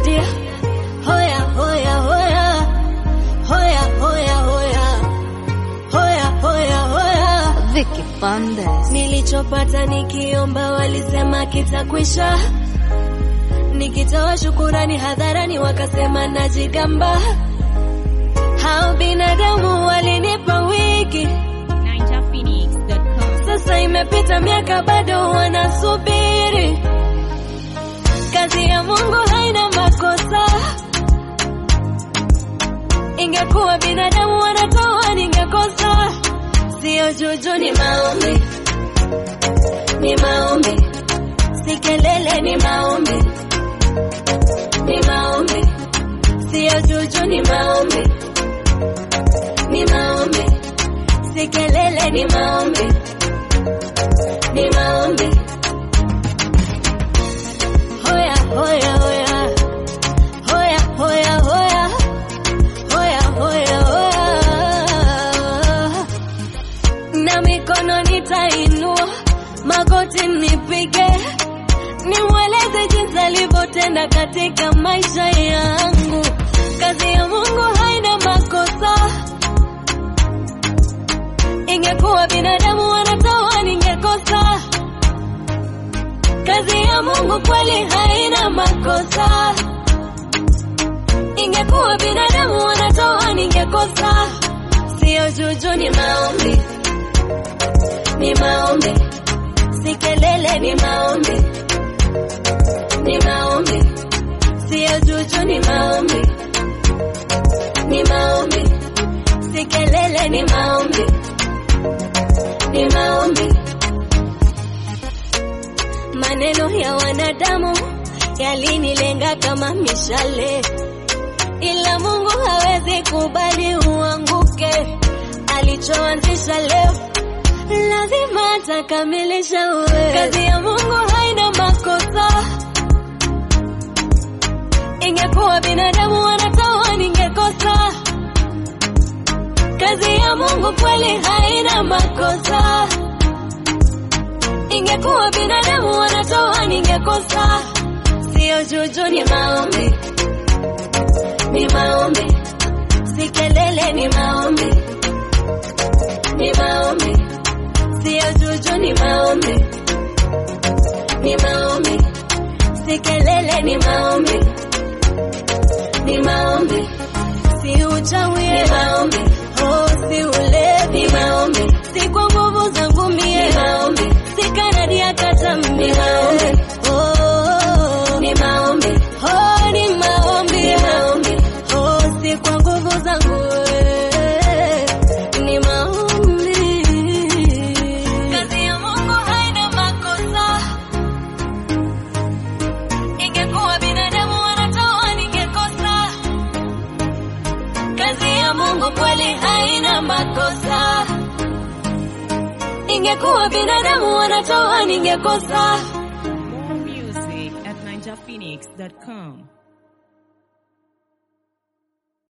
dia hoya hoya hoya hoya hoya hoya hoya hoya hoya Vicky Bandes. Nilichopata nikiomba walisema kitakwisha, nikitoa shukurani hadharani wakasema najigamba. Hao binadamu walinipa wiki, NinjaPhoenix.com. sasa imepita miaka bado wanasubiri. Kazi ya Mungu haina makosa, ingekuwa binadamu wanatoa ningekosa. Sio juju, ni maombi, ni maombi, si kelele, ni maombi, ni maombi, sio juju, ni maombi, ni maombi, si kelele, ni maombi, ni maombi. Hoya, hoya, hoya, hoya, hoya, hoya, hoya, hoya, hoya na mikono nitainua, magoti nipige, nimweleze jinsi alivyotenda katika maisha yangu. Kazi ya Mungu haina makosa, ingekuwa binadamu wanatoa ningekosa. Kazi ya Mungu kweli haina makosa, ingekuwa binadamu wanatoa ningekosa. Sio juju, ni maombi ni maombi, si kelele, ni maombi, ni maombi, sio juju, ni maombi, ni maombi, si kelele, ni maombi, ni maombi. Maneno ya wanadamu yalinilenga kama mishale, ila Mungu hawezi kubali uanguke. Alichoanzisha leo lazima atakamilisha. Uwe kazi ya Mungu haina makosa, ingekuwa binadamu wanatoa ningekosa. Kazi ya Mungu kweli haina makosa, ingekuwa binadamu wanatoa ningekosa. Sio juju, ni maombi, ni maombi, si kelele, ni maombi, ni maombi sio juju, ni maombi, ni maombi, si kelele, ni maombi, ni maombi, si uchawi, ni maombi, oh, si ulevi, ni maombi, si kwa nguvu zangu mie, ni maombi, si kanadi ya kata ni maombi, oh, ni maombi, oh, ni maombi, ni maombi, oh, si kwa nguvu zangu eh, ni maombi. Kazi ya Mungu haina makosa, ingekuwa binadamu wanatoa ningekosa. Kazi ya Mungu kweli haina makosa, ingekuwa binadamu wanatoa ningekosa. More music at NinjaPhoenix.com.